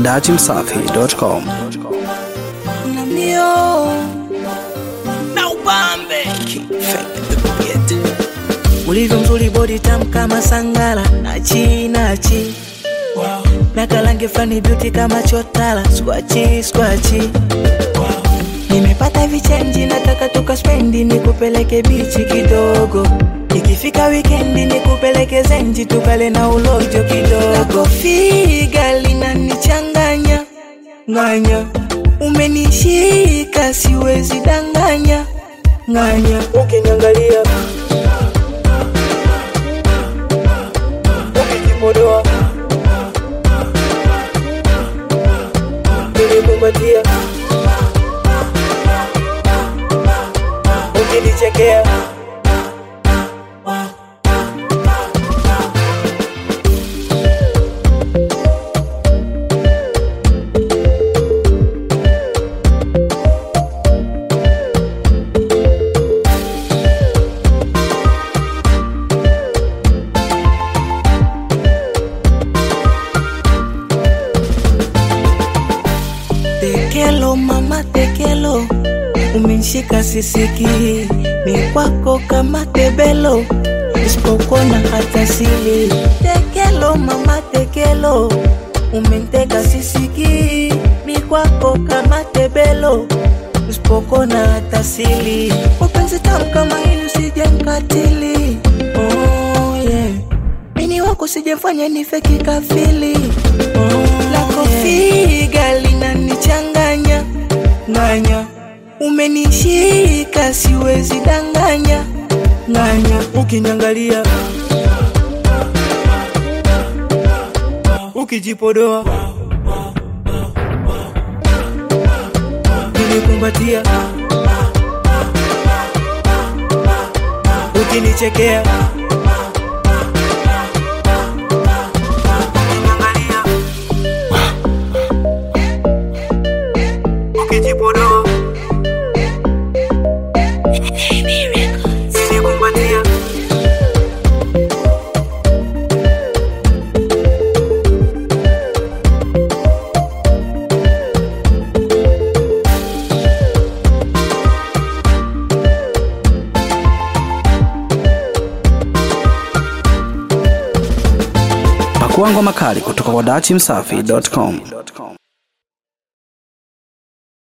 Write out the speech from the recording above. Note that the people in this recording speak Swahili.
dachimsafi.com. na mio na upambe ulivyo mzuri bodi tam kama sangala nachi nachi na kalange flani beauty kama chotala skwachi skwachi nimepata vichenji nataka tukaspendi nikupeleke bichi kidogo ikifika wikendi nikupeleke zenji tukale na ulojo kidogo figa linanichanganya nganya umenishika siwezi danganya nganya ukiniangalia ukijipodoa ukinikumbatia ukinichekea tekelo mama tekelo umenishika sisiki ni kwako kama tebelo isipokona hata sili tekelo mama tekelo umenteka sisiki mi kwako kama tebelo usipokona hata sili wapenzi tamu kama hili usije mkatili oh, yeah. mini wako sijafanya nife kikafili oh, lako figa linanichanganya nganya umenishika siwezi danganya nganya ukiniangalia ukijipodoa ukinikumbatia ukinichekea ukiniangalia ukijipodoa ukinikumbatia Pakua ngoma kali kutoka kwa dachimsafi.com.